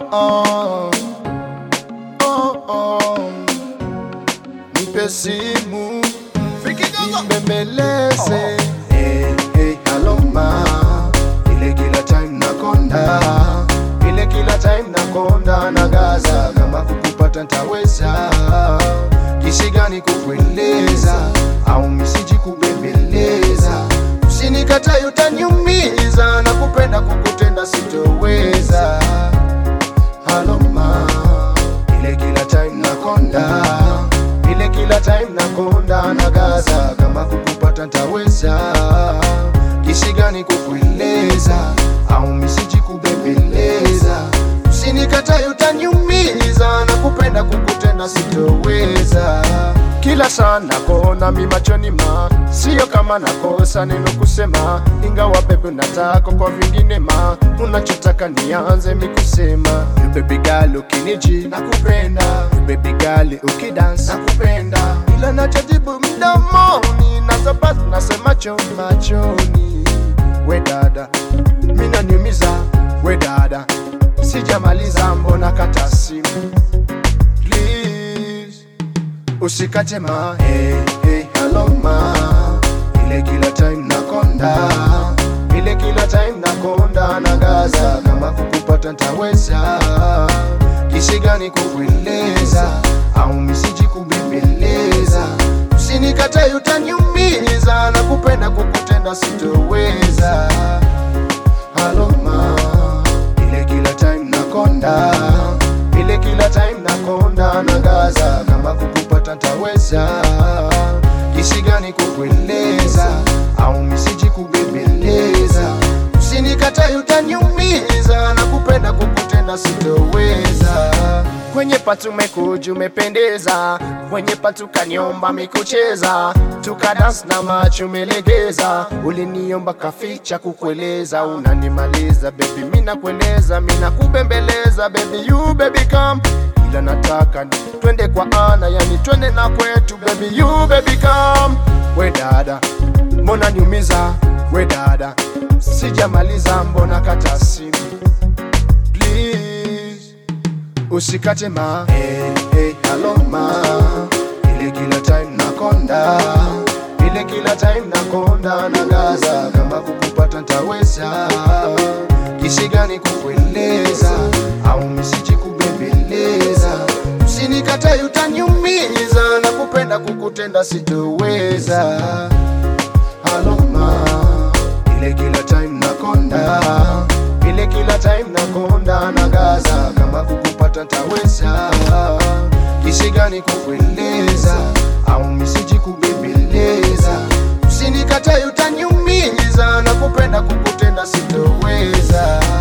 oh. Oh, oh. Nipe simu nibembeleze hey, hey, hello ma ile kila time nakonda ile kila time nakonda na gaza kama kukupata ntaweza kisi gani kukueleza au misiji kubembeleza usinikatae utaniumiza na kupenda kukutenda sitoweza Hello ma, ile kila time nakonda, ile kila time nakonda na gaza, kama kukupata ntaweza, kisi gani kukueleza au misiji kubembeleza, usinikatae utaniumiza na kupenda kukutenda sitoweza. Kila saa nakona mi machoni ma, sio kama nakosa neno kusema, ingawa bebe nataka kwa vingine ma, unachotaka nianze mi kusema You baby girl ukiniji nakupenda, You baby girl ukidance nakupenda, ila nachojibu mdomoni nazobazi nasema choni machoni. We dada, mina niumiza, we dada, sijamaliza mbona kata simu please usikate ma hey, hey, hello ma ile kila time nakonda ile kila time nakonda na gaza kama kukupata ntaweza kisi gani kukueleza au misiji kubembeleza usinikatae utaniumiza na kupenda kukutenda sitoweza Hello ma, ile kila time nakonda, ile kila time nakonda na gaza, kama kukupata ntaweza, kisi gani kukueleza au misiji kubembeleza, usinikatae utaniumiza na kupenda kukutenda sitoweza. Kwenye patu mekuja umependeza, kwenye patu kaniomba mikucheza, tukadans na macho umelegeza, uliniomba kaficha kukueleza, unanimaliza baby, mina kueleza, mina kubembeleza baby, you baby come ila nataka ni twende kwa ana, yani twende na kwetu baby, you baby come. We dada, mbona niumiza? We dada, sijamaliza, mbona kata simu please usikate ma hey, hey, hello ma ile kila time nakonda ile kila time nakonda na gaza kama kukupata ntaweza kisi gani kukueleza au misiji kubembeleza usinikatae utaniumiza na kupenda kukutenda sitoweza Hello ma, ile kila time nakonda, ile kila time nakonda na gaza, kama kukupata ntaweza, kisi gani kukueleza au misiji kubembeleza, usinikatae utaniumiza na kupenda kukutenda sitoweza.